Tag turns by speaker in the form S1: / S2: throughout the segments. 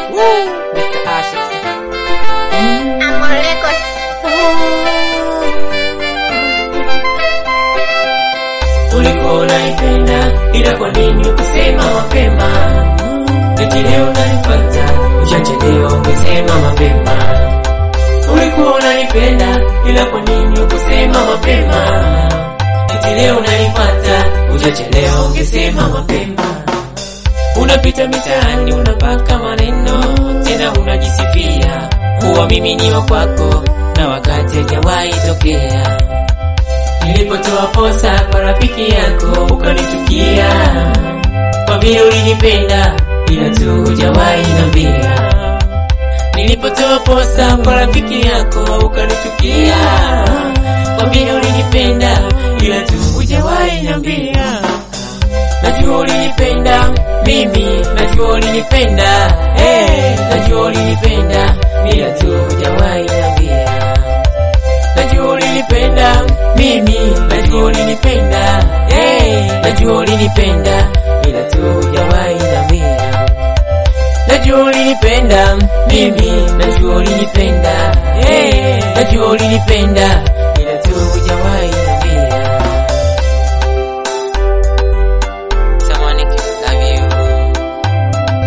S1: Mr. Ashes.
S2: Amor Records.
S3: Ulikuwa unaipenda ila kwa nini ukusema mapema? Eti leo unanipata uchachelewa, ungesema mapema. Ulikuwa unanipenda ila kwa nini ukusema mapema? Eti leo unanipata uchachelewa, ungesema mapema. Unapita mitaani unapaka maneno tena unajisifia kuwa mimi ni wa kwako na wakati hajawahi tokea. Nilipotoa posa kwa rafiki yako ukanichukia, kwa vile ulinipenda ila tu hujawahi niambia. Nilipotoa posa kwa rafiki yako ukanichukia, kwa vile ulinipenda ila tu hujawahi niambia. Najua ulinipenda mimi, najua ulinipenda eh, najua ulinipenda ila tu hujawahi niambia. Najua ulinipenda mimi, najua ulinipenda eh, najua ulinipenda ila tu hujawahi niambia. Najua ulinipenda mimi, najua ulinipenda eh, najua ulinipenda ila tu hujawahi niambia. Someone can love you.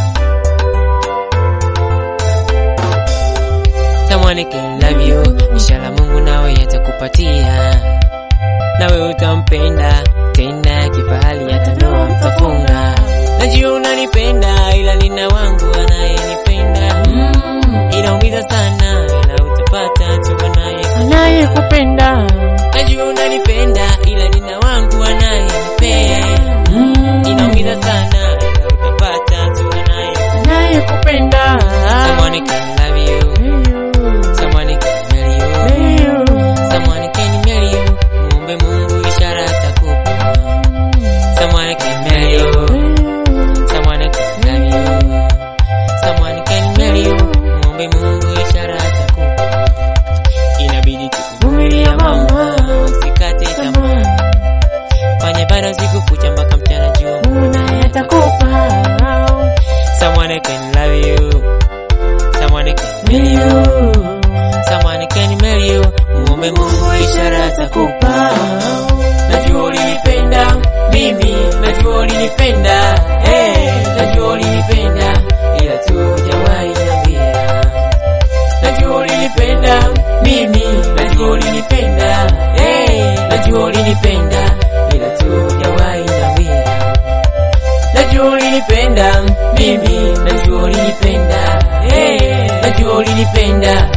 S3: Someone can love you. Inshallah Mungu nawe atakupatia. Nawe utampenda tena kifahari hata ndoa mtafunga. Najua unanipenda ila nina wangu anayenipenda. Mm, inaumiza sana ila utapata tu anaye anayekupenda. Najua unanipenda ila nina wangu anayenipenda. Mm, inaumiza sana ila utapata tu anaye anayekupenda. Someone can love you. Someone can marry you. Someone can marry you. Muombe Mungu ishara atakupa. Someone can marry you. Someone can love you. Someone can marry you. Muombe Mungu ishara atakupa. Inabidi tukuvumilia mama, usikate tamaa. Fanya bado siku kucha mpaka mchana jua Mungu naye atakupa. Someone can love you. Someone can marry you. Someone can marry you. Muombe Mungu ishara atakupa. Najua ulinipenda mimi, najua ulinipenda eh, najua ulinipenda ila tu hujawahi niambia. Najua ulinipenda mimi, najua ulinipenda eh, najua ulinipenda ila tu hujawahi niambia. Najua ulinipenda mimi, najua ulinipenda eh, najua ulinipenda